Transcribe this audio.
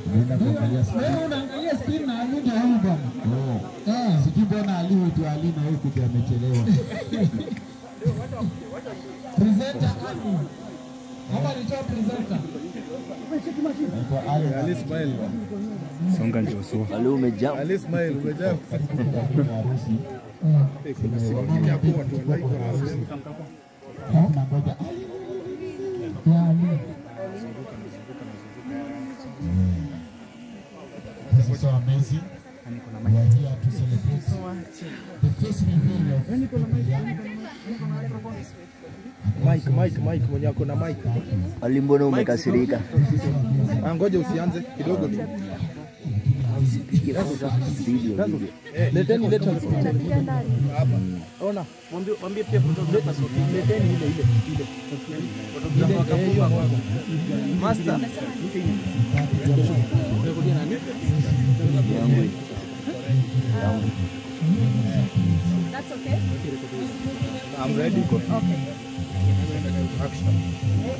Naenda kuangalia screen. Wewe unaangalia screen na Ali ndio huyu bwana. Oh. Eh. Sijui mbona Ali huitwa Ali na huku ndio amechelewa. Presenter Ali. Hapa nitoa presenter. Naitwa Ali. Ali Ismail. Songa ndio sua. Ali umejaa. Ali Ismail umejaa. harusi. Eh. Tunangoja Ali. Ya Ali. This is so amazing. We are here to celebrate the first reveal of Mike, Mike, Mike mwenye ako na Mike. Ali, mbona umekasirika? Ah, ngoja usianze kidogo tu. Video, video. Leteni leta hapa. Ona. Mwambie mwambie pia photographer leteni ile ile ile. Photographer kapua Master. That's okay? I'm ready. Okay. Action.